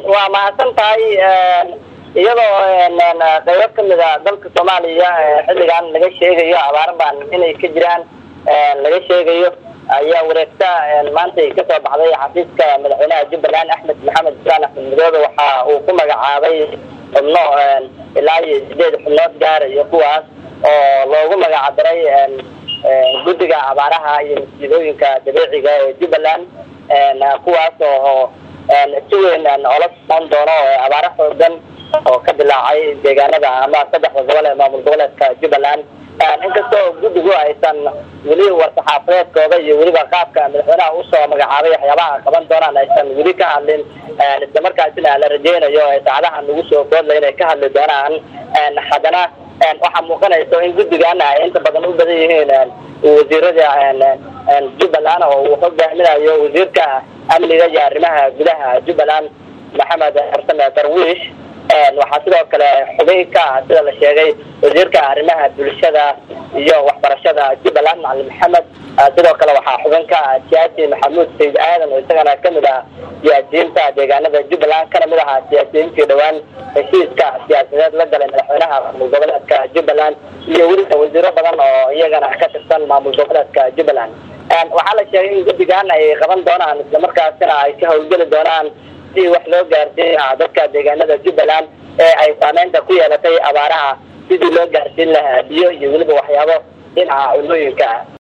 waa mahadsan tahay iyadoo qaybo kamid a dalka soomaaliya xilligan laga sheegayo abaar baan inay ka jiraan laga sheegayo ayaa wareegta maanta kasoo baxday xafiiska madaxweynaha jubbaland axmed maxamed islaan axmed madoobe waxa uu ku magacaabay xubno ilaa iyo sideed xubnood gaarayo kuwaas oo loogu magacdaray guddiga abaaraha iyo masiibooyinka dabiiciga ee jubbaland kuwaas oo si weyn oola socon doono abaaro xoogan oo ka dilaacay deegaanada ama saddexda gobol ee maamul goboleedka jubbaland inkastoo guddigu aysan weli war-saxaafadeedkooda iyo weliba qaabka madaxweynaha usoo magacaabay waxyaabaha qaban doonaan aysan weli ka hadlin islamarkaasina la rajeynayo saacadaha nagu soo boodla inay ka hadli doonaan haddana waxaa muuqanaysa in guddigan ay inta badan u badan yihiin wasiirada jubbaland oo uu hogaaminayo wasiirka amniga iyo arrimaha gudaha jubbaland maxamed xarsane darwiish waxaa sidoo kale xubin ka ah sida la sheegay wasiirka arrimaha bulshada iyo waxbarashada jubbaland macalin maxamed sidoo kale waxaa xubin ka ah siyaasi maxamuud sayid aadan oo isagana kamid ah siyaasiyiinta deegaanada jubbaland kana mid ahaa siyaasiyiintii dhowaan heshiiska siyaasadeed la galay madaxweynaha maamul goboleedka jubbaland iyo weliba wasiiro badan oo iyagana ka tirsan maamul goboleedka jubbaland waxaa la sheegay in guddigan ay qaban doonaan islamarkaasina ay ka howlgeli doonaan si wax loo gaarsiin lahaa dadka deegaanada jubbaland ee ay saameynta ku yeelatay abaaraha sidii loo gaarsiin lahaa biyo iyo weliba waxyaabo dhinaca culmooyinka